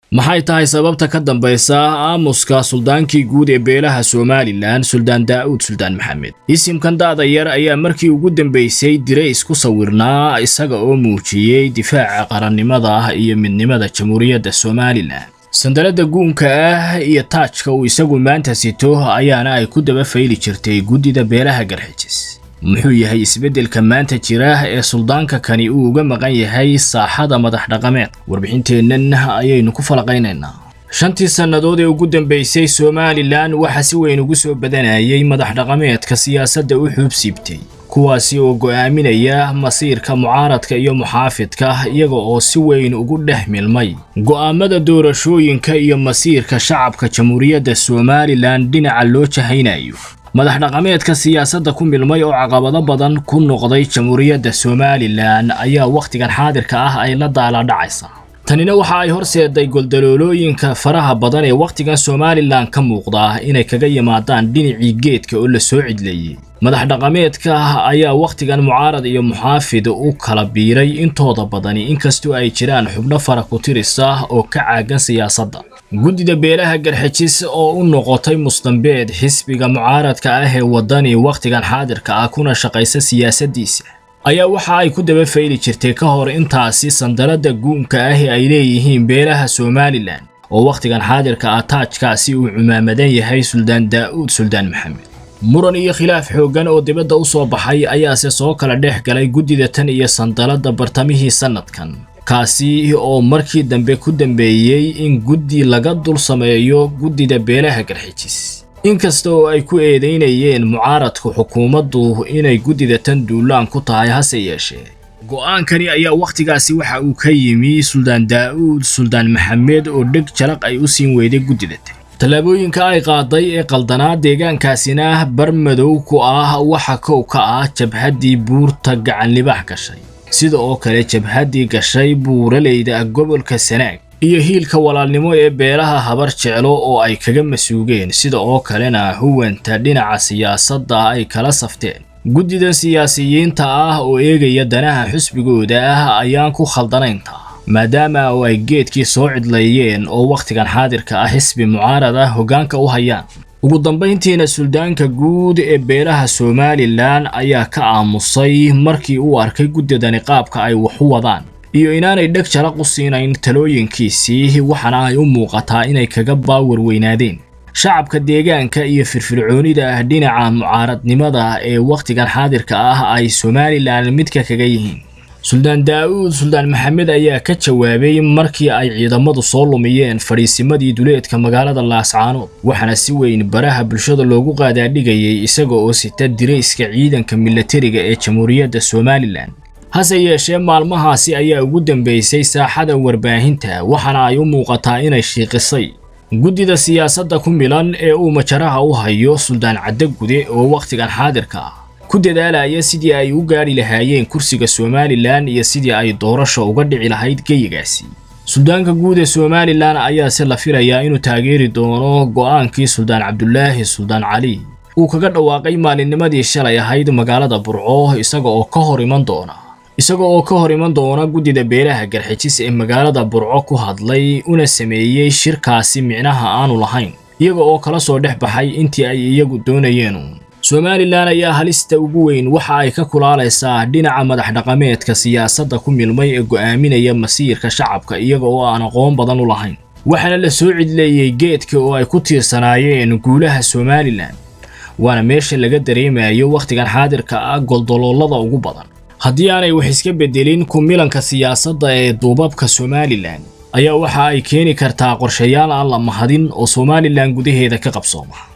maxay tahay sababta ka dambaysa aamuska suldaankii guud ee beelaha somalilan suldaan daa'uud suldaan maxamed isimkan da'da yar ayaa markii ugu dambaysay dirays ku sawirnaa isaga oo muujiyey difaaca qarannimada iyo midnimada jamhuuriyadda somalilan sandalada guunka ah iyo taajka uu isagu maanta sito ayaana ay ku daba fayli jirtay guddida beelaha garxijis muxuu yahay isbeddelka maanta jira ee suldaanka kani uu uga maqan yahay saaxada madax dhaqameed warbixinteennan ayaynu ku falaqaynaynaa shantii sannadood ee ugu dambaysay somalilan waxaa si weyn ugu soo badanayay madax dhaqameedka siyaasadda u xuubsiibtay kuwaasi oo go'aaminaya masiirka mucaaradka iyo muxaafidka iyaga oo si weyn ugu dhex milmay go'aamada doorashooyinka iyo masiirka shacabka jamhuuriyadda somalilan dhinaca loo jahaynayo madax dhaqameedka siyaasadda ku milmay oo caqabado badan ku noqday jamhuuriyadda somalilan ayaa wakhtigan xaadirka ah ay la daaladhacaysa tanina waxa ay horseeday goldaloolooyinka faraha badan ee wakhtigan somalilan ka muuqda inay kaga yimaadaan dhinacii geedka oo la soo cidleeyey madax dhaqameedka ayaa wakhtigan mucaarad iyo muxaafid u kala biiray intooda badani inkastoo ay jiraan xubno fara ku tirisa oo ka caagan siyaasadda guddida beelaha garxijis oo u noqotay mustambeed xisbiga mucaaradka ah ee waddani wakhtigan xaadirka ah kuna shaqaysa siyaasaddiisa ayaa waxa ay ku daba fayli jirtay ka hor intaasi sandaladda guunka ah ee ay leeyihiin beelaha somalilan oo wakhtigan xaadirka ah taajkaasi uu cumaamadan yahay suldaan daa'uud suldaan maxamed muran iyo khilaaf xooggan oo dibadda u soo baxay ayaase soo kala dhex galay guddida tan iyo sandaladda bartamihii sannadkan kaasi oo markii dambe ku dambeeyey in guddi laga dul sameeyo guddida beelaha garxijis inkasta oo ay ku eedaynayeen mucaaradku xukuumaddu inay guddida tan duulaan ku tahay hase yeeshee go'aankani ayaa wakhtigaasi waxa uu ka yimi suldaan daa'uud suldaan maxamed oo dheg jalaq ay u siin weyday guddida tan tallaabooyinka ay qaaday ee qaldanaa deegaankaasina bar madow ku ah waxa kow ka ah jabhaddii buurta gacanlibax gashay sida oo kale jabhaddii gashay buuraleyda gobolka sanaag iyo hiilka walaalnimo ee beelaha habar jeclo oo ay kaga masuugeen sida oo kalena huwanta dhinaca siyaasadda ay kala safteen guddidan siyaasiyiinta ah oo eegaya danaha xusbigooda ah ayaan ku khaldanayntaa maadaama oo ay geedkii soo cidleeyeen oo wakhtigan xaadirka ah xisbi mucaarad ah hoggaanka u hayaan ugu dambayntiina suldaanka guud ee beelaha somalilan ayaa ka aamusay markii uu arkay guddidani qaabka ay wax u wadaan iyo inaanay dheg jalaq u siinayn talooyinkiisii waxaana ay u muuqataa inay kaga baawar weynaadeen shacabka deegaanka iyo firfircoonida ah dhinaca mucaaradnimada ee wakhtigan xaadirka ah ay somalilan midka kaga yihiin suldaan daa'uud suldaan maxamed ayaa ka jawaabay markii ay ciidamadu soo lumiyeen fadhiisimadii duleedka magaalada laascaanood waxaana si weyn baraha bulshada loogu qaadaadhigayay isaga oo sita dirayska ciidanka milatariga ee jamhuuriyadda somalilan hase yeeshee maalmahaasi ayaa ugu dambaysay saaxada warbaahinta waxaana ay u muuqataa inay shiiqisay guddida siyaasadda ku milan ee uu majaraha u hayo suldaan caddagude oo wakhtigan xaadirka ah ku dadaalaya sidii ay u gaadhi lahaayeen kursiga somalilan iyo sidii ay doorasha uga dhici lahayd geyigaasi suldaanka guud ee somalilan ayaase la filayaa inuu taageeri doono go'aankii suldaan cabdulaahi suldaan cali uu kaga dhawaaqay maalinnimadii shalay ahayd magaalada burco isaga oo ka hor iman doona isaga oo ka hor iman doona guddida beelaha garxijis ee magaalada burco ku hadlay una sameeyey shirkaasi micnaha aanu lahayn iyaga oo kala soo dhex baxay intii ay iyagu doonayeen somalilan ayaa halista ugu weyn waxa ay ka kulaalaysaa dhinaca madax dhaqameedka siyaasadda ku milmay ee go'aaminaya masiirka shacabka iyaga oo aan aqoon badan u lahayn waxaana la soo cidleeyey geedka oo ay ku tiirsanaayeen guulaha somalilan waana meesha laga dareemayo wakhtigan xaadirka ah goldoloolada ugu badan haddii aanay wax iska beddelin ku milanka siyaasadda ee duubabka somalilan ayaa waxa ay keeni kartaa qorshayaal aan la mahadin oo somalilan gudaheeda ka qabsooma